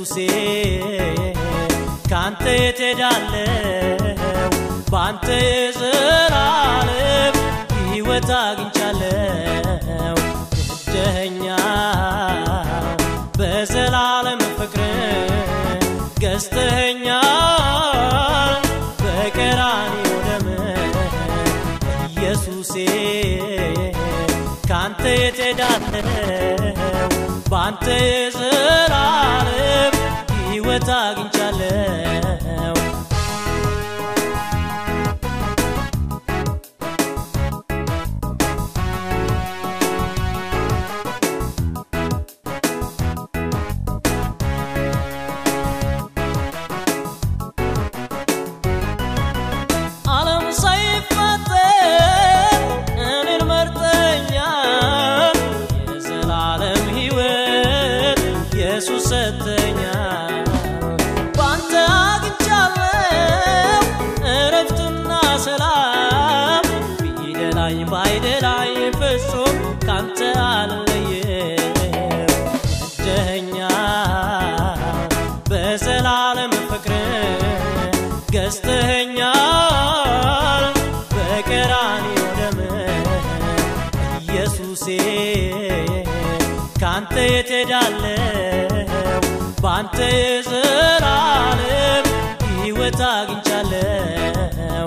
ኢየሱሴ ካንተ የት ሄዳለሁ በአንተ የዘላለም ሕይወት አግኝቻለሁ ወደኸኛ በዘላለም ፍቅር ገዝተኸኛል በቀራንዮ ደም ኢየሱሴ ካንተ የት ሄዳለሁ በአንተ የዘላለም ሕይወት አግኝቻለሁ ዓለም ሳይፈጠር እኔን መርጠኛል የዘላለም ሕይወት ኢየሱስ ሰጠኛል በአንተ አግኝቻለሁ እረፍትና ሰላም ቢደላኝ ባይደላኝ ፍጹም ካንተ አልለየም ወደኸኛል በዘላለም ፍቅር ገዝተኸኛል በቀራንዮ ደም ኢየሱሴ ካንተ የት ሄዳለሁ በአንተ የዘላለም ሕይወት አግኝቻለሁ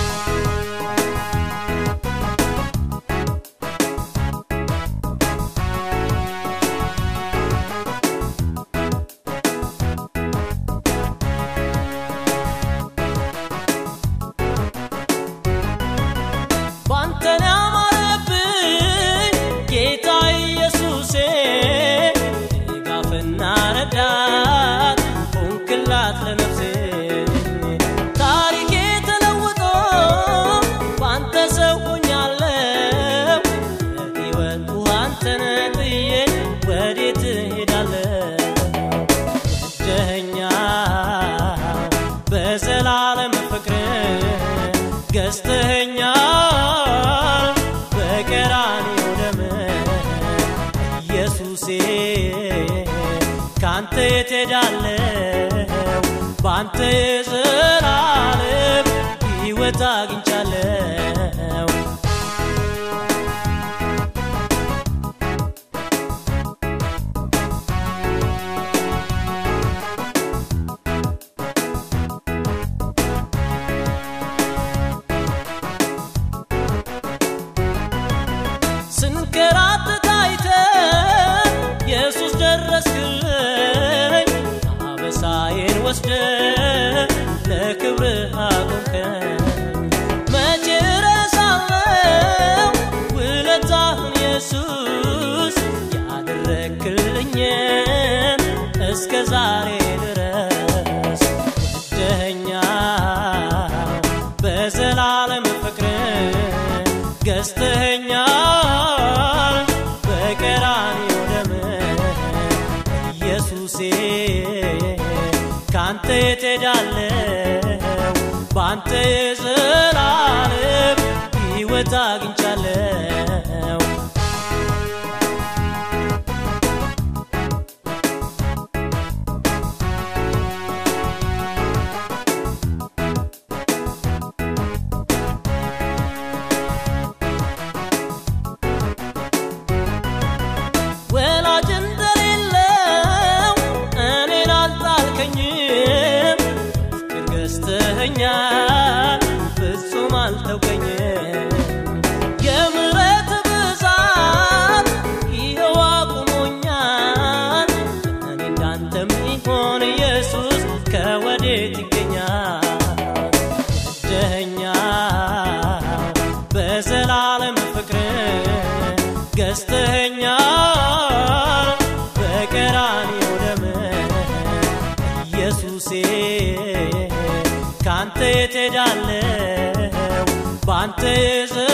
ባንተን ያማረብኝ ጌታ ኢየሱሴ ድጋፍና ረዳት ሆንክላት ለነፍሴ ታሪኬ ተለውጦ ባንተ ሰው ሆኛለሁ ሕይወት አንተን ጥዬ ወዴት እሄዳለሁ ወደኸኛል በዘላለም ፍቅር ገዝተኸኛል በቀራንዮ ደም ኢየሱሴ ካንተ የት ሄዳለሁ በአንተ የዘላለም ሕይወት አግኝቻለሁ ስንከራተት አይተህ ኢየሱስ ደረስክልኝ አበሳዬን ወስደ ለክብርህ አቆምከኝ መቼ እረሳለሁ ውለታህን ኢየሱስ ያደረግክልኝን እስከ ዛሬ ድረስ ወደኸኛል በዘላለም ፍቅር ገዝተኸኛል በቀራንዮ ደም ኢየሱሴ ካንተ የት ሄዳለሁ በአንተ የዘላለም ሕይወት አግኝቻለሁ ወላጅ እንደሌለው እኔን አልጣልከኝም ፍቅር ገዝተኸኛል ፍጹም አልተውከኝም የምሕረት ብዛት ይኸው አቁሞኛል እኔ እንዳንተ ሚሆን ኢየሱስ ከወዴት ይገኛል ወደኸኛል በዘላለም ፍቅር ገዝተኸኛል በቀራንዮ ደም ኢየሱሴ ካንተ የት ሄዳለሁ በአንተ የዘ